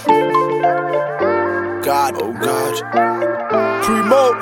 God, oh God. Primo.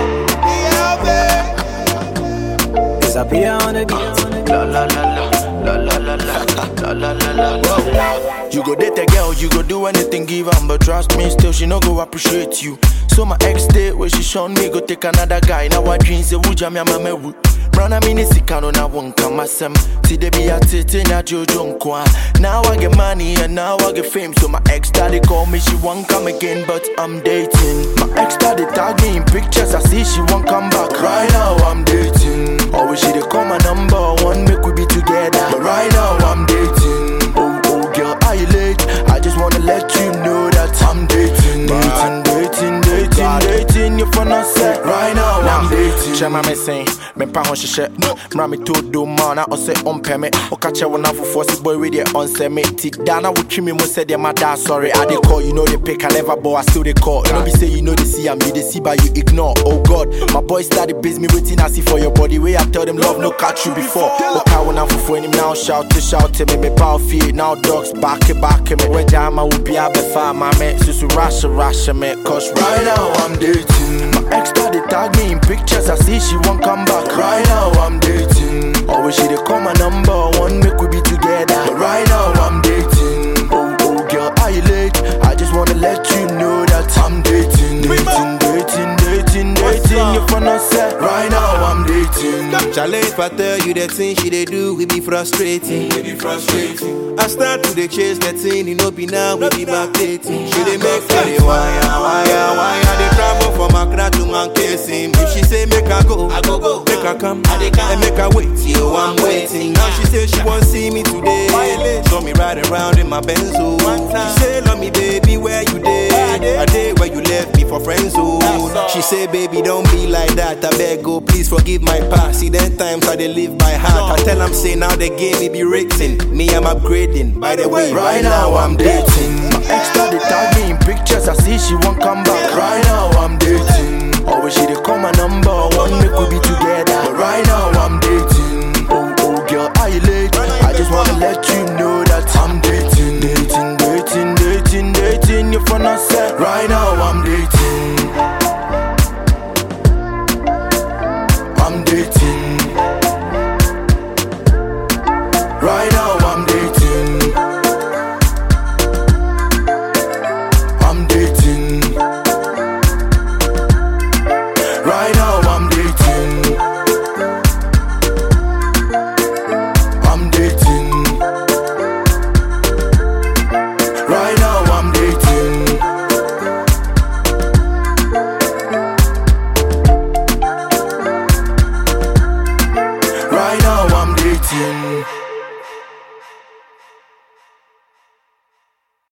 Disappear on the beat. La la la la. La la la la. La la la la. Whoa. You go date a girl, you go do anything, give am, but trust me, still she no go appreciate you. So my ex day where she shown me go take another guy. Now I dream say wuja me mama wu. Brana mini sikano na wonka masem. See they be at it in a jojo nkwa. Now I get money and now I get fame. So my ex daddy call me, she won't come again, but I'm dating. My ex daddy tag me in pictures, I see she won't come back. Right now I'm dating. Always she dey call my number one, make we be together. But right now I'm dating. Oh oh girl, are you late? I just wanna let you know that I'm dating, dating, dating, dating, dating. You for not set. Right now I'm dating. kyɛ ma me sen mempa ho hyehyɛ mmara me to do ma na ɔsɛ ɔmpɛ me ɔka kyɛ wo nafofoɔ sɛ boy wey deɛ ɔnsɛ me nti da na wotwi me mu sɛdeɛ mada sorry I dey call you know they pick I never ball I still dey call no be say you know they see am you dey see but you ignore oh god my boys started base me waiting I see for your body way I tell them love no catch you before ɔka wo nafofoɔ anim now shout to shout to me me power fie now dogs back it back me wagya ama wo bia bɛfa ama me susu rush rush me cause Right right now I'm dating. My ex started tag me in pictures. I see she won't come back. Right now I'm dating. Always she dey call my number one, make we be together. But right now I'm dating. Oh oh girl, are you late? I just wanna let you know that I'm dating, dating, dating, dating, dating. You for not set. Right now I'm dating. Chale, if I tell you the thing she dey do, we be frustrating. We be frustrating. I start to dey chase the thing, you know, be now we be backdating. She dey make me dey wire, wire, wire. Dey travel from Accra to Mankesim. If she say make I go, I go go. Make her come, I dey come. And make her wait, yo, I'm waiting. Now she say she want see me today. Saw me riding around in my Benzo. She say love me, baby, where you dey? I dey where you left me for friends zone. She say, baby, don't be like that. I beg, go, please forgive my past. See, then times I dey live by heart. I tell 'em say now the game me be rating. Me, I'm upgrading. By the way, Right now I'm dating. My ex started tag me in pictures. I see she won't come back. Right now I'm dating. Always she dey call my number one, make we be together. But right now I'm dating. Oh oh girl, are you late? I just wanna let you know that I'm dating, dating, dating, dating, dating. You for not set. Right now I'm dating. I'm dating. Right now I'm dating. I'm dating. Right now I'm dating. I'm dating. Right now I'm dating. Right now I'm dating.